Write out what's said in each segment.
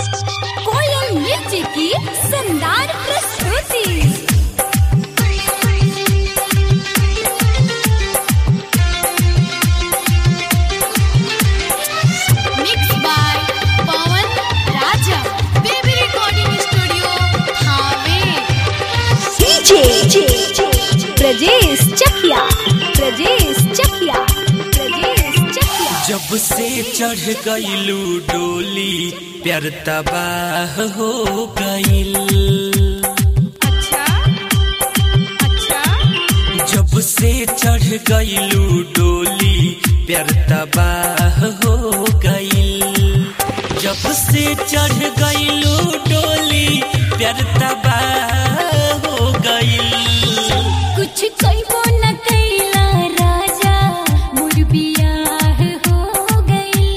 कोयल मिर्ची की शानदार प्रस्तुति mix by Pawan Raja baby recording studio Thawe DJ Brajesh Chakia Brajesh Chakia Brajesh Chakia जब से चढ़ गईलू डोली प्यार तबाह हो गईल अच्छा अच्छा जब से चढ़ गईलू डोली प्यार तबाह हो गईल जब से चढ़ गईलू डोली प्यार तबाह हो गईल कुछ कइबो न कैला राजा मोर बियाह हो गई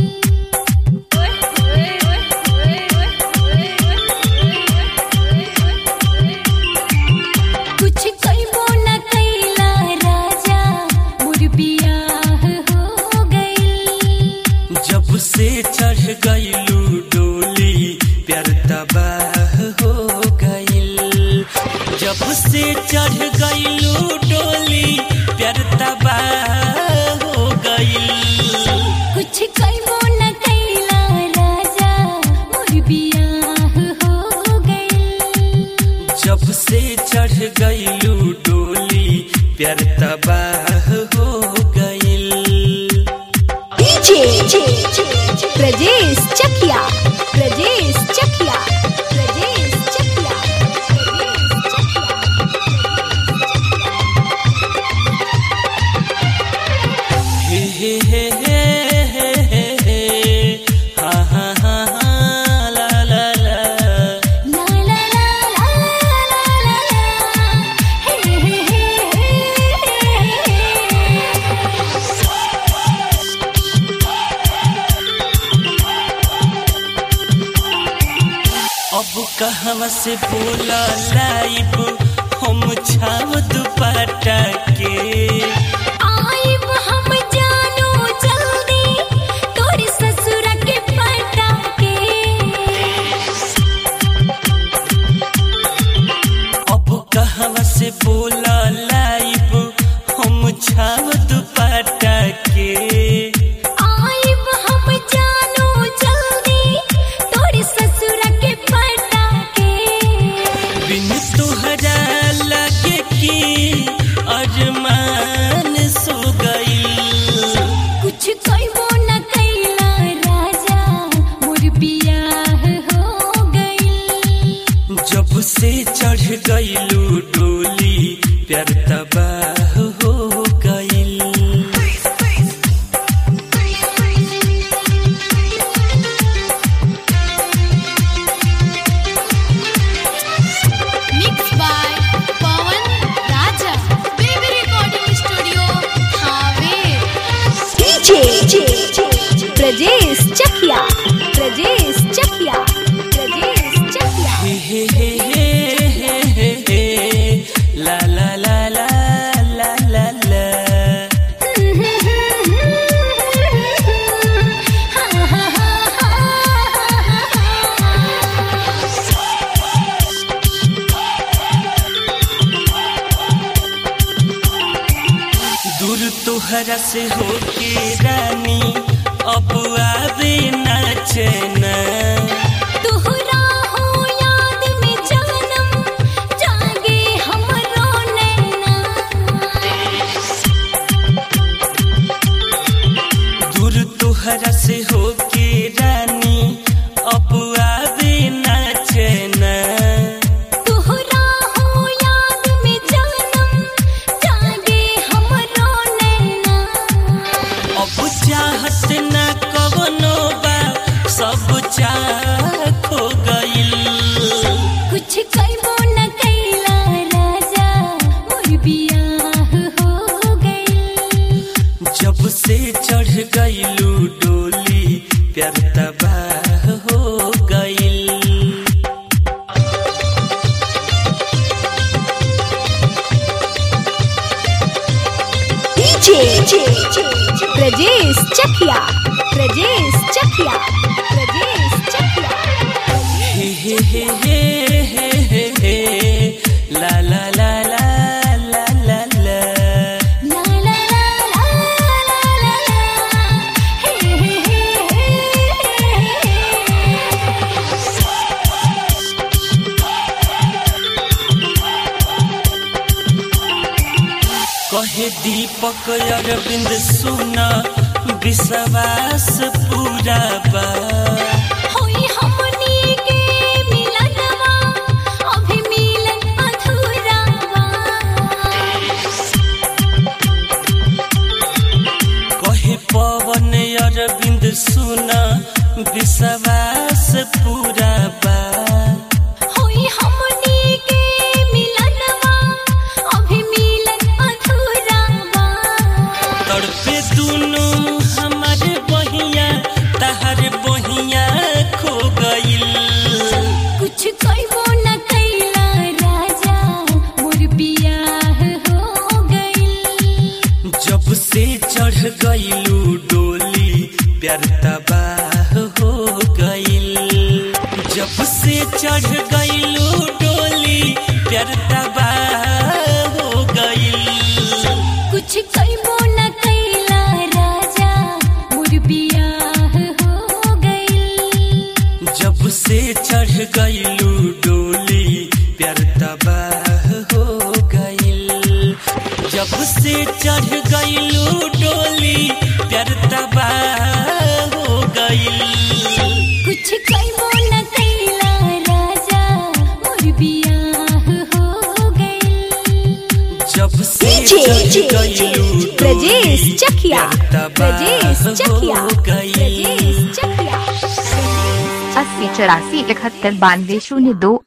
कुछ कइबो न कैला राजा मोर बियाह हो गई जब से चढ़ गईलू डोली प्यार तबाह हो गईल जब से चढ़ गईलू डोली प्यार तबाह हो गईल कुछ कइबो न कैला राजा मोर बियाह हो गई जब से चढ़ गईलू डोली प्यार तबाह हो गईल डीजे ब्रजेश चकिया ब्रजेश चकिया ब्रजेश चकिया ब्रजेश चकिया हे हे हे हे हे हे हे हा हा हा हा ला ला ला ला ला ला ला ला ला ला हे हे हे अब कहवा से बोला लाइब हम छाव दुपट्टा के आइब हम जानो जल्दी तोर ससुर के पटा के अब कहवा से बोला लाइब हम छाव दुपट्टा के आइब हम जानो जल्दी तोर ससुर के पटा के बिन तुहरा लगे कि अरमान सो गई कुछ कइबो न कैला राजा मोर बियाह हो गई जब से चढ़ गईलू डोली प्यार तबाह हो गईल mix by Pawan Raja baby recording studio Thawe DJ Brajesh Chakia Brajesh Chakia Brajesh Chakia हे हे हे हे हे हे हे ला ला ला ला ला ला ला दूर तोहरा से होके रानी अब आवे ना चैना तुहरा हो याद में जानम जागे हमरो नैना दूर तोहरा से होके रानी अब आवे ना चैना तुहरा हो याद में जानम जागे हमरो नैना अब चाहत ना कवनो बा सब चाह खो गईल कुछ कइबो न कैला राजा मोर बियाह हो गई जब से चढ़ गईलू डोली प्यार तबाह हो गईल डीजे ब्रजेश चकिया ब्रजेश चकिया ब्रजेश चकिया हे हे हे हे हे ला ला ला ला ला ला ला ला ला ला ला ला ला हे हे हे कहे दीपक अरविंद सुना विश्वास पूरा बा होई हमनी के मिलनवा अभी मिलन अधूरा बा कहे पवन अरविंद सुना विश्वास पूरा बा होई हमनी के मिलनवा अभी मिलन अधूरा बा तड़पे दुनु हमारे बहिया तहर बहिया खो गइल कुछ कइबो न कैला राजा मोर बियाह हो गइल जब से चढ़ गइलू डोली प्यार तबाह हो गइल जब से चढ़ गइलू डोली प्यार तबाह हो गइल कुछ कइबो न कैला राजा मोर बियाह हो गइल जब से चढ़ गइलू डोली प्यार तबाह हो गइल जब से चढ़ गइलू डोली प्यार तबाह हो गइल कुछ कइबो न कैला राजा मोर बियाह हो गइल जब से डीजे चढ़ गइलू ब्रजेश डोली चकिया प्यार ब्रजेश तबाह चकिया हो गइल ब्रजेश चकिया अस्सी चौरासी इकहत्तर बानवे शून्य दो